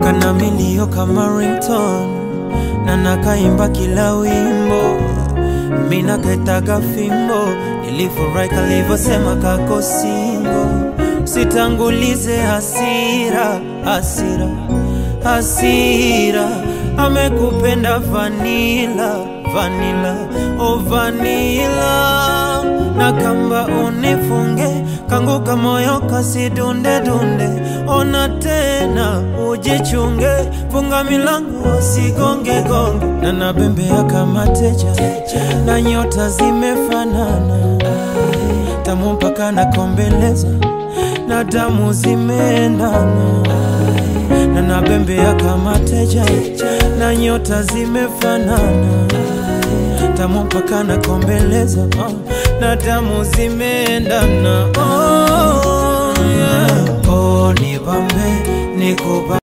kana milio kama ringtone na nakaimba kila wimbo mina kaitaga fimbo nilifurahi kalivyosema kako singo sitangulize hasira hasira hasira amekupenda vanila vanila o vanila na kamba unifunge kanguka moyo kasidunde dunde ona tena ujichunge funga milango sigonge gonge na nabembea kama teja na nyota zimefanana tamu mpaka nakombeleza na damu zimeendana na nabembea kama teja na nyota zimefanana tamu mpaka nakombeleza oh, na damu zimeendana oh, yeah. oh, nibambe nikuba